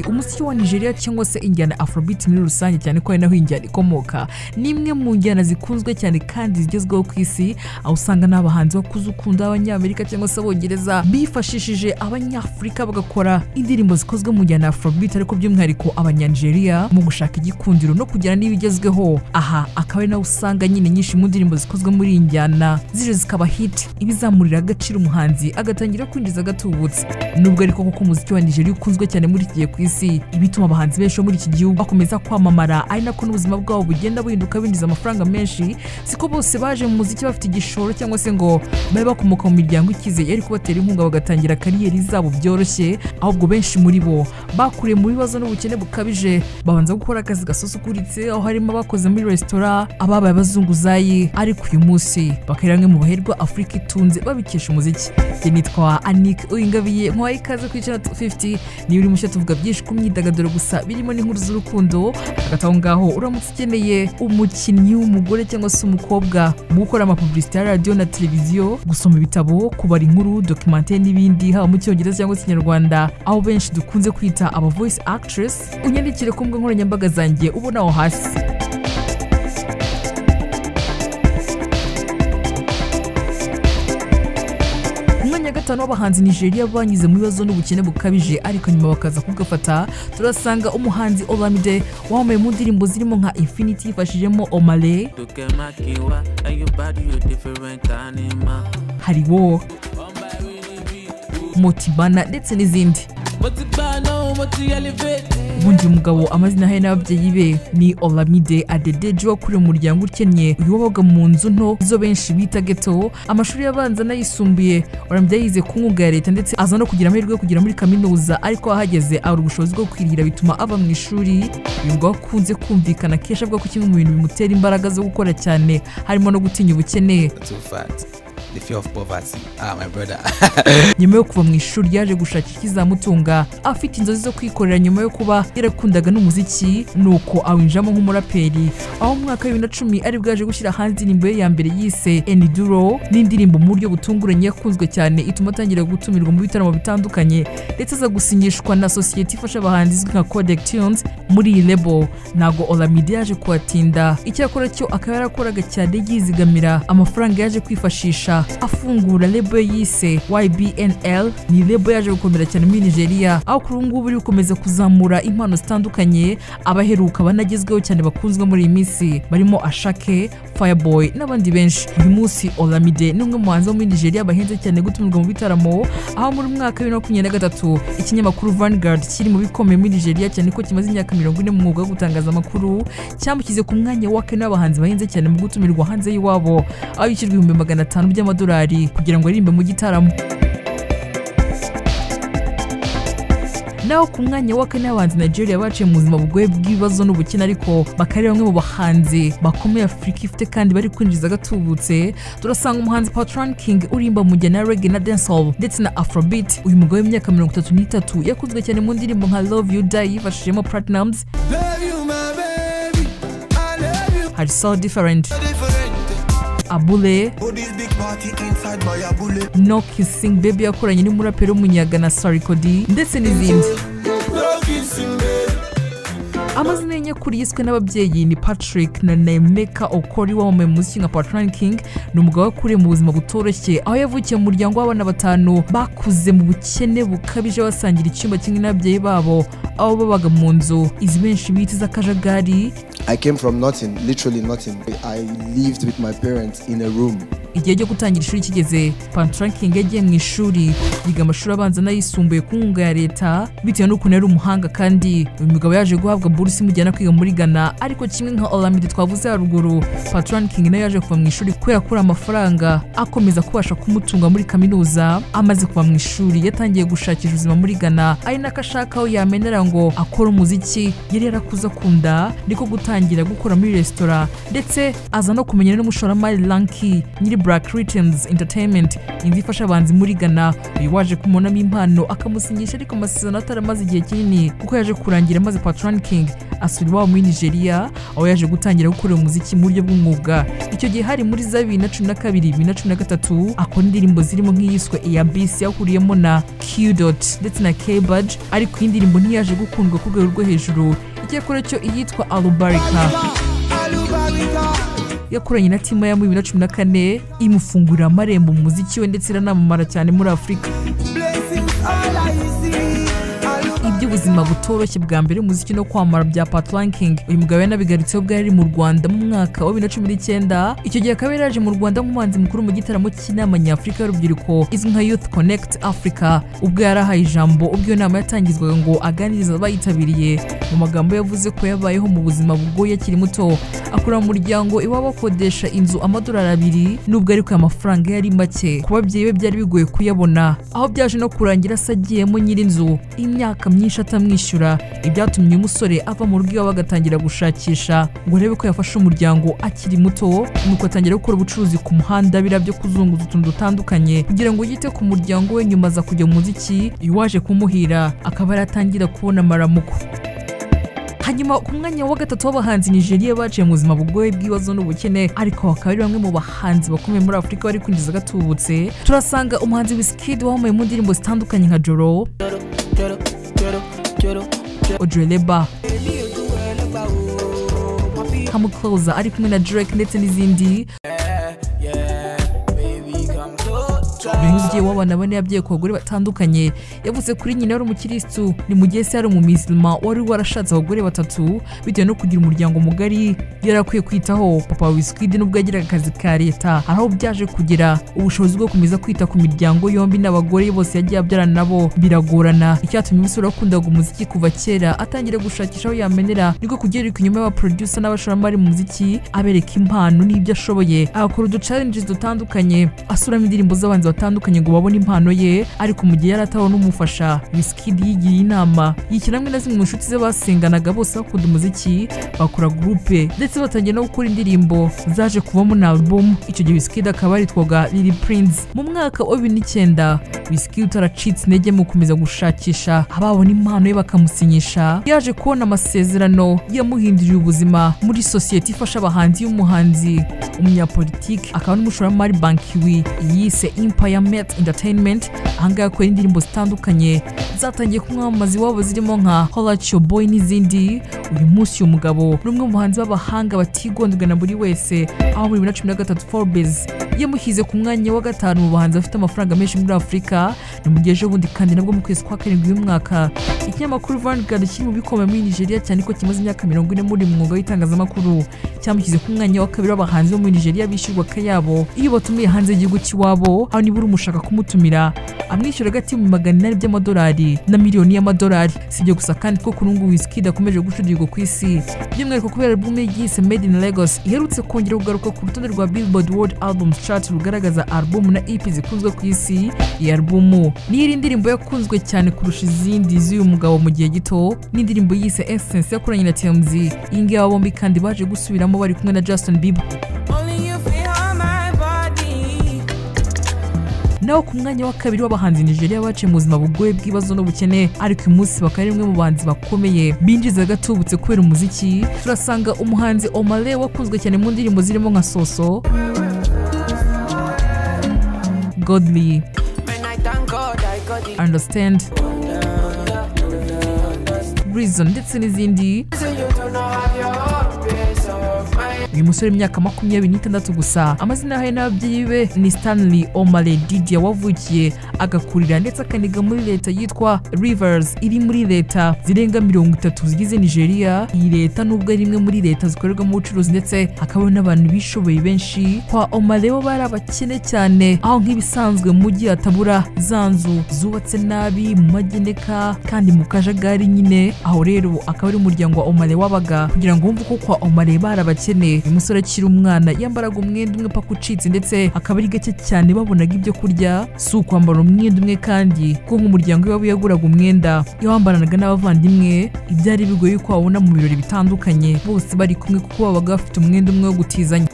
umuziki wa nigeria cyangwa se injyana afrobeat muri rusange cyane ko ari naho iyi njyana ikomoka ni imwe mu njyana zikunzwe cyane kandi zigezweho ku isi aho usanga n'abahanzi bakuze ukunda abanyamerika cyangwa se abongereza bifashishije abanyafurika bagakora indirimbo zikozwe mu njyana ya afrobeat ariko by'umwihariko abanyanigeriya mu gushaka igikundiro no kujyana n'ibigezweho aha akaba ari naho usanga nyine nyinshi mu ndirimbo zikozwe muri iyi njyana zije zikaba hit ibizamurira agaciro umuhanzi agatangira kwinjiza agatubutse nubwo ariko koko umuziki wa nigeria ukunzwe cyane muri iki gihe ku isi bituma abahanzi benshi bo muri iki gihugu bakomeza kwamamara ari nako n'ubuzima bwabo bugenda buhinduka binjiza amafaranga menshi siko bose baje mu muziki bafite igishoro cyangwa se ngo babe bakomoka mu miryango ikizeye yari kubatera inkunga bagatangira kariyeri zabo byoroshye ahubwo benshi muri bo bakuriye mu bibazo n'ubukene bukabije babanza gukora akazi gasusukuritse aho harimo abakoze muri resitora ababaye abazunguzayi ariko uyu munsi bakaba bamwe mu baherwa afurika itunze babikesha umuziki njye nitwa anik uyingabiye nk'uwaha ikaze kuri channel 250 niba uri mushya tuvuga byinshi ku myidagaduro gusa birimo n'inkuru z'urukundo hagati aho ngaho uramutse ukeneye umukinnyi w'umugore cyangwa se umukobwa mu gukora amapublicité ya radiyo na televiziyo gusoma ibitabo kubara inkuru documente n'ibindi haba mu cyongereza cyangwa se ikinyarwanda aho benshi dukunze kwita aba voice actress unyandikire ku mbuga nkoranyambaga zanjye ubona aho hasi umwanya wa gatanu w'abahanzi nigeria banyuze mu bibazo n'ubukene bukabije ariko nyuma bakaza kugafata turasanga umuhanzi olamide wamamaye mu ndirimbo zirimo nka infinity yifashijemo omale To get my kiwa and your body you different animal. hariwo Oh my really be cool. motibana ndetse n'izindi But the bad no, but the elevate. ubundi uyu mugabo amazina he n'ababyeyi be ni olamide adedeji wakuriye mu muryango ukennye uyu wabaga mu nzu nto zo benshi bita geto amashuri yabanza n'ayisumbuye olamide yize ku nkunga ya leta ndetse aza no kugira amahirwe yo kugera muri kaminuza ariko ahageze abura ubushobozi bwo kwirira bituma ava mu ishuri uyu mugabo akunze kumvikana kenshi avuga ko kimwe mu bintu bimutera imbaraga zo gukora cyane harimo no gutinya ubukene too fat. The fear of poverty. Ah, my brother. nyuma yo kuva mu ishuri yaje gushaka ikizamutunga afite inzozi zo kwikorera nyuma yo kuba yarakundaga n'umuziki nuko awinjiramo nk'umuraperi aho mu mwaka w'ibiri na cumi ari bwaje gushyira hanze indirimbo ye ya mbere yise eniduro n'indirimbo mu buryo butunguranye yakunzwe cyane ituma atangira gutumirwa mu bitaramo bitandukanye ndetse aza gusinyishwa na sosiyete ifasha abahanzi izwi nka codec tunes muri iyi lebo ntago olamide yaje kuhatinda icyakora cyo akaba yarakoraga cyane yizigamira amafaranga yaje kwifashisha afungura lebo ye yise ybnl ni lebo yaje gukomera cyane muri nigeria aho kuri ubu ngubu iri gukomeza kuzamura impano zitandukanye abaheruka banagezweho cyane bakunzwe muri iyi minsi barimo ashake fireboy n'abandi benshi uyu munsi olamide ni umwe mu bahanzi bo muri nigeria bahenze cyane gutumirwa mu bitaramo aho muri mwaka wa makumyabiri na gatatu ikinyamakuru Vanguard kiri mu bikomeye muri Nigeria cyane ko kimaze imyaka mirongo ine mu mwuga wo gutangaza amakuru cyamushyize ku mwanya wa kane w'abahanzi bahenze cyane mu gutumirwa hanze y'iwabo aho yishyurwa ibihumbi magana atanu by'amadolari kugira ngo aririmbe mu gitaramo naho ku mwanya wa kane abahanzi Nigeria baciye mu buzima bugoye bw'ibibazo n'ubukene ariko bakaba ari bamwe mu bahanzi bakomeye Afurika ifite kandi bari kwinjiza agatubutse turasanga umuhanzi Patron King uririmba mu njyana ya reggae na dancehall ndetse na afrobeat uyu mugabo w'imyaka mirongo itatu n'itatu yakunzwe cyane mu ndirimbo nka Love You Die yifashishijemo Platinumz Baby, you my baby. I love you. hari So Different Different. Abule Oh, this big party inside my abule. No Kissing Baby yakoranye n'umuraperi w'umunyaga na Sorry Cody ndetse n'izindi No kissing, babe. amazina ye nyakuri yiswe n'ababyeyi ni patrick na nemeka okori wamamaye mu muziki nka patron king ni umugabo wakuriye mu buzima butoroshye aho yavukiye mu muryango w'abana batanu bakuze mu bukene bukabije basangira icyumba kimwe n'ababyeyi babo aho babaga mu nzu izi benshi bita iz'akajagari I came from nothing, literally nothing. I lived with my parents in a room. igihe cyo gutangira ishuri kigeze pantranking yagiye mu ishuri yiga amashuri abanza n'ayisumbuye ku nkunga ya leta bitewe n'ukuntu yari umuhanga kandi uyu mugabo yaje guhabwa buruse imujyana kwiga muri ghana ariko kimwe nka olamide twavuze haruguru pantranking nawe yaje kuva mu ishuri kubera kubura amafaranga akomeza kubasha kumutunga muri kaminuza amaze kuva mu ishuri yatangiye gushakisha ubuzima muri ghana ari nako ashaka aho yamenera ngo akora umuziki yari yarakuze akunda niko gutangira gukora muri resitora ndetse aza no kumenyana n'umushoramari lanki nyiri Black Rhythms Entertainment indi ifasha abahanzi muri Ghana uyu waje kumonamo impano akamusinyisha ariko amasezerano ataramaze igihe kinini kuko yaje kurangira maze Patron King asura iwabo muri Nigeria aho yaje gutangira gukorera umuziki mu buryo bw'umwuga icyo gihe hari muri za bibiri na cumi na kabiri bibiri na cumi na gatatu akora indirimbo zirimo nk'iyiswe Eyabisi yahuriyemo na Q Dot ndetse na K Badge ariko iyi ndirimbo ntiyaje gukundwa ku rwego rwo hejuru icyakora cyo iyitwa Alubarika yakoranye na Timaya muri bibiri na cumi na kane imufungurira amarembo mu muziki we ndetse iranamamara cyane muri Afurika iby'ubuzima butoroshye bwa mbere umuziki no kwamara bya Pat Ranking uyu mugabo yanabigarutseho bwari ari mu Rwanda mu mwaka wa 2019 icyo gihe akaba yaraje mu Rwanda nk'umuhanzi mukuru mu gitaramo cy'inama nyafurika y'urubyiruko izwi nka Youth Connect Africa ubwo yari ahaye ijambo ubwo iyo nama yatangizwaga ngo aganiriza abayitabiriye mu magambo yavuze ko yabayeho mu buzima bugoye akiri muto akura mu muryango iwabo akodesha inzu amadolari abiri nubwo ariko aya mafaranga yari make ku babyeyi be byari bigoye kuyabona aho byaje no kurangira se agiyemo nyir'inzu imyaka myinshi atamwishyura ibyatumye uyu musore ava mu rugo iwabo agatangira gushakisha ngo arebe ko yafasha umuryango akiri muto nuko atangira gukora ubucuruzi ku muhanda biriya byo kuzunguza utuntu dutandukanye kugira ngo yite ku muryango we nyuma aza kujya mu muziki uyu waje kumuhira akaba yaratangira kubona amaramuko hanyuma ku mwanya wa gatatu w'abahanzi nigeria baciye mu buzima bugoye bw'ibibazo n'ubukene ariko bakaba ari bamwe mu bahanzi bakomeye muri afurika bari kwinjiza gatubutse turasanga umuhanzi wisikidi wamamaye mu ndirimbo zitandukanye nka joro odreleba kamukoza ari kumwe na drake ndetse n'izindi umubyeyi w'abana bane yabyaye ku bagore batandukanye yavuze kuri nyina wari umukirisitu ni mu gihe se yari umumisirima wari warashatse abagore batatu bitewe no kugira umuryango mugari yari akwiye kwitaho papa wisikidi nubwo yagiraga akazi ka leta hari aho byaje kugera ubushobozi bwo gukomeza kwita ku miryango yombi n'abagore bose yagiye abyarana nabo biragorana icyatumye umusore wakundaga umuziki kuva kera atangira gushakisha aho yamenera niko kugerirwa inyuma y'abaproducer n'abashoramari mu muziki abereka impano n'ibyo ashoboye agakora uduchallenges dutandukanye asuramo indirimbo z'abanzi batandukanye ngo babone impano ye ariko mu gihe yari atabona umufasha Wizkid yigiye inama yishyira hamwe na zimwe mu nshuti ze basenganaga bose bakunda umuziki bakora gurupe ndetse batangiye no gukora indirimbo zaje kuvamo na album icyo gihe Wizkid akaba yaritwaga Lil Prince mu mwaka wa bibiri n'icyenda Wizkid utaracitse intege mu gukomeza gushakisha ababona impano ye bakamusinyisha yaje kubona amasezerano yamuhinduriye ubuzima muri sosiyete ifasha abahanzi y'umuhanzi umunyapolitiki akaba n'umushoramari bankiwi yise impa Empire Met Entertainment ahangaha akora indirimbo zitandukanye zatangiye kumwamamaza iwabo zirimo nka Holat Your Boy n'izindi uyu munsi uyu mugabo ni umwe mu bahanzi b'abahanga batigondwa na buri wese aho muri bibiri na cumi na gatatu Forbes yamushyize ku mwanya wa gatanu mu bahanzi bafite amafaranga menshi muri Afurika ni mu gihe ejobundi kandi nabwo mu kwezi kwa karindwi uyu mwaka ikinyamakuru Vanguard kiri mu bikomeye muri Nigeria cyane ko kimaze imyaka mirongo ine muri mwuga w'itangazamakuru cyamushyize ku mwanya wa kabiri w'abahanzi bo muri Nigeria bishyurwa akayabo iyo batumiye hanze y'igihugu cy'iwabo aho nibura umushaka kumutumira amwishyura agati mu magana inani by'amadolari na miliyoni y'amadolari si ibyo gusa kandi ko kuri ngubu Wizkid akomeje gucurirwa ku isi by'umwihariko kubera album ye yise Made in Lagos iherutse kongera kugaruka ku rutonde rwa Billboard World Albums Chart rugaragaza album na EP zikunzwe ku isi iyi album niyo iri indirimbo yakunzwe cyane kurusha izindi z'uyu mugabo mu gihe gito n'indirimbo yise Essence yakoranye na TMZ iyi ngiyi aba bombi kandi baje gusubiramo bari kumwe na Justin Bieber Only you feel on my body. naho ku mwanya wa kabiri w'abahanzi nigeria baciye mu buzima bugoye bw'ibibazo n'ubukene ariko uyu munsi bakaba ari bamwe mu bahanzi bakomeye binjiza gatubutse kubera umuziki turasanga umuhanzi omale wakunzwe cyane mu ndirimbo zirimo nka soso godly Man, I thank God I got it. understand reason ndetse n'izindi So you do not have your own peace of mind. uyu musore w'imyaka makumyabiri n'itandatu gusa amazina ye n'ababyeyi be ni stanley omale didier wavukiye agakurira ndetse akaniga muri leta yitwa rivers iri muri leta zirenga mirongo itatu zigize nigeria iyi leta nubwo ari imwe muri leta zikorerwamo ubucuruzi ndetse hakabaho n'abantu bishoboye benshi kwa omale bo bari abakene cyane aho nk'ibisanzwe mu mujyi hatabura za nzu zubatse nabi mu mageneka kandi mu kajagari nyine aho rero akaba ari umuryango wa omale wabaga kugira ngo wumve uko kwa omale bari abakene uyu musore akiri umwana yambaraga umwenda umwe paka ucitse ndetse akaba ari gake cyane babonaga ibyo kurya si ukwambara umwenda umwe kandi kuko nk'umuryango we waba yaguraga umwenda yawambaranaga n'abavandimwe ibyari bigoye ko wabona mu birori bitandukanye bose bari kumwe kuko babaga bafite umwenda umwe wo gutizanya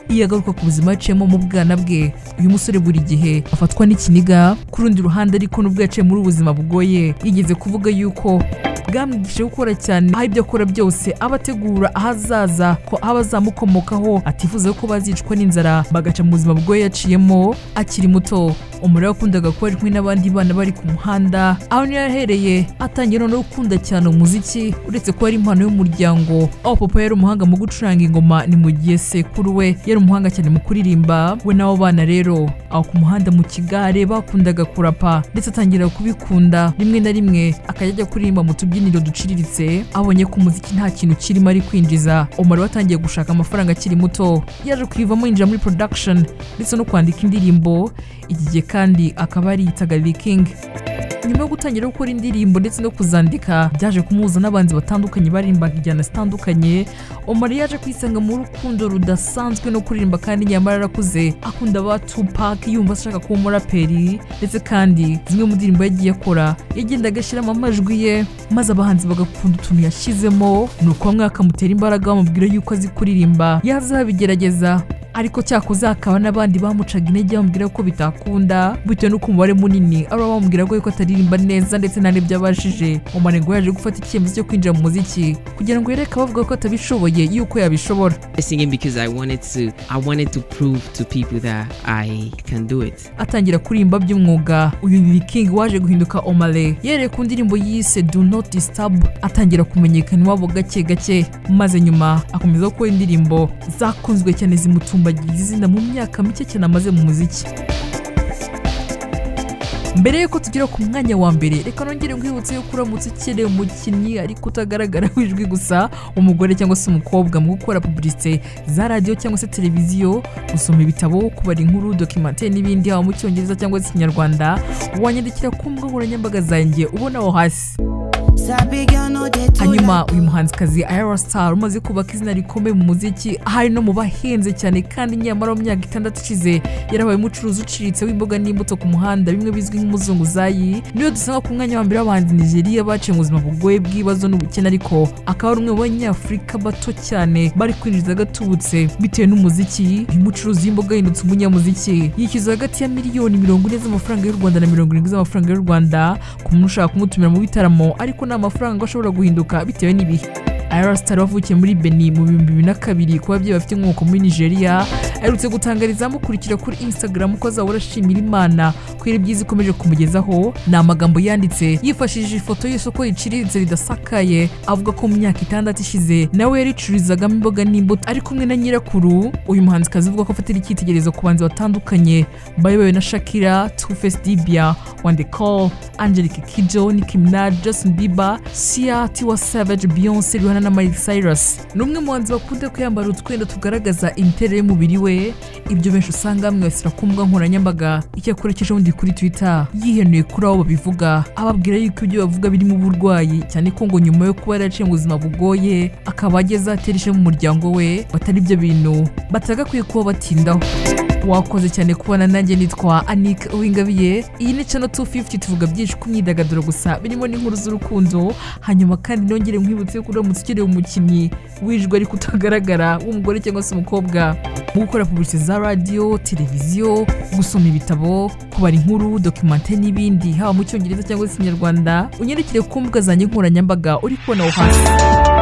iyo agaruka ku buzima yaciyemo mu bwana bwe uyu musore buri gihe afatwa n'ikiniga ku rundi ruhande ariko nubwo yaciye muri ubu buzima bugoye yigeze kuvuga yuko bwamwigishije gukora cyane aho ibyo akora byose aba ategura ahazaza ko aba azamukomokaho atifuza ko bazicwa n'inzara bagaca mu buzima bwo yaciyemo akiri muto umuriro wakundaga kuba ari kumwe n'abandi bana bari ku muhanda aho niyo yahereye atangira noneho gukunda cyane umuziki uretse ko ari impano y'umuryango aho papa yari umuhanga mu gucuranga ingoma ni mu gihe sekuru we yari umuhanga cyane mu kuririmba we n'abo bana rero aho ku muhanda mu kigare bakundaga kurapa ndetse atangira kubikunda rimwe na rimwe akajya ajya kuririmba mu tubyiniro duciriritse abonye ko umuziki nta kintu kirimo ari kwinjiza umuriro atangiye gushaka amafaranga akiri muto yaje kuyivamo yinjira muri production ndetse no kwandika indirimbo iki gihe kandi akaba yitaga King nyuma yo gutangira gukora indirimbo ndetse no kuzandika byaje kumuhuza n'abanzi batandukanye baririmbaga injyana zitandukanye omar yaje kwisanga mu rukundo rudasanzwe no kuririmba kandi nyamara arakuze akunda ba tupac yumva ashaka kuba umuraperi ndetse kandi zimwe mu ndirimbo yagiye akora yagendaga ashyiramo amajwi ye maze abahanzi bagakunda utuntu yashyizemo ni uko bamwe bakamutera imbaraga bamubwira yuko azi kuririmba yazabigerageza ariko cyakoze hakaba n'abandi bamucaga intege bamubwira ko bitakunda bitewe n'uko umubare munini ari bamubwira ko yuko ataririmba neza ndetse nta n'ibyo abashije umubare ngo yaje gufata icyemezo cyo kwinjira mu muziki kugira ngo yereke abavuga ko atabishoboye yuko yabishobora singing because I wanted to I wanted to prove to people that I can do it. atangira kuririmba by'umwuga uyu Lil King waje guhinduka Omale yereye ku ndirimbo yise Do Not Disturb atangira kumenyekana iwabo gake gake maze nyuma akomeza gukora indirimbo zakunzwe cyane zimutumbagira izina mu myaka mike cyane amaze mu muziki mbere y'uko tugera ku mwanya wa mbere reka nongere nkwibutse yuko uramutse ukeneye umukinnyi ariko utagaragara w'ijwi gusa umugore cyangwa se umukobwa mu gukora pubulisite za radiyo cyangwa se televiziyo gusoma ibitabo kubara inkuru dokimantere n'ibindi haba mu cyongereza cyangwa se ikinyarwanda wanyandikira ku mbuga nkoranyambaga zanjye ubona aho hasi hanyuma uyu muhanzikazi ayara star umaze kubaka izina rikomeye mu muziki ahari no mu bahenze cyane kandi nyamara mu myaka itandatu ishize yarabaye umucuruzi uciritse w'imboga n'imbuto ku muhanda bimwe bizwi nk'umuzunguzayi niyo dusanga ku mwanya wa mbere w'abahanzi nigeria baciye mu buzima bugoye bw'ibibazo n'ubukene ariko akaba ari umwe mu banyafurika bato cyane bari kwinjiza gatubutse bitewe n'umuziki uyu mucuruzi w'imboga yahindutse umunyamuziki yishyuza hagati ya miliyoni mirongo ine z'amafaranga y'u rwanda na mirongo irindwi z'amafaranga y'u rwanda ku muntu ushaka kumutumira mu bitaramo ariko ni amafaranga ashobora guhinduka bitewe n'ibihe ayarasitari wavukiye muri beni mu bihumbi bibiri na kabiri ku babyeyi bafite inkomoko muri nigeria aherutse gutangariza amukurikira kuri instagram ko azahora ashimira imana kubera ibyiza ikomeje kumugezaho ni amagambo yanditse yifashishije ifoto y'isoko riciriritse ridasakaye avuga ko mu myaka itandatu ishize nawe yaricururizagamo imboga n'imbuto ari kumwe na nyirakuru uyu muhanzikazi uvuga ko afatira icyitegererezo ku banzi batandukanye bayobowe na shakira tufesi dibia wandecall angelique kijo nicki minaj justin bieber sia tiwa savage beyonce rihanna na miley cyrus ni umwe mu banzi bakunda kwiyambara utwenda tugaragaza imiterere y'umubiri we ibyo benshi usanga bamwibasira ku mbuga nkoranyambaga icyakora ejo bundi kuri twitter yihenuye kuri abo babivuga ababwira yuko ibyo bavuga birimo uburwayi cyane ko ngo nyuma yo kuba yaraciye mu buzima bugoye akaba ageze atera ishema umuryango we batari ibyo bintu batagakwiye kuba batindaho wakoze cyane kubona nanjye nitwa anike uwingabiye iyi ni channel 250 tuvuga byinshi ku myidagaduro gusa birimo n'inkuru z'urukundo hanyuma kandi nongere nkwibutse yuko uramutse ukeneye umukinnyi wijwe ariko utagaragara w'umugore cyangwa se umukobwa mu gukora publicite za radiyo televiziyo gusoma ibitabo kubara inkuru dokimante n'ibindi haba mu cyongereza cyangwa se ikinyarwanda unyandikire ku mbuga zanjye nkoranyambaga uri kubona aho hasi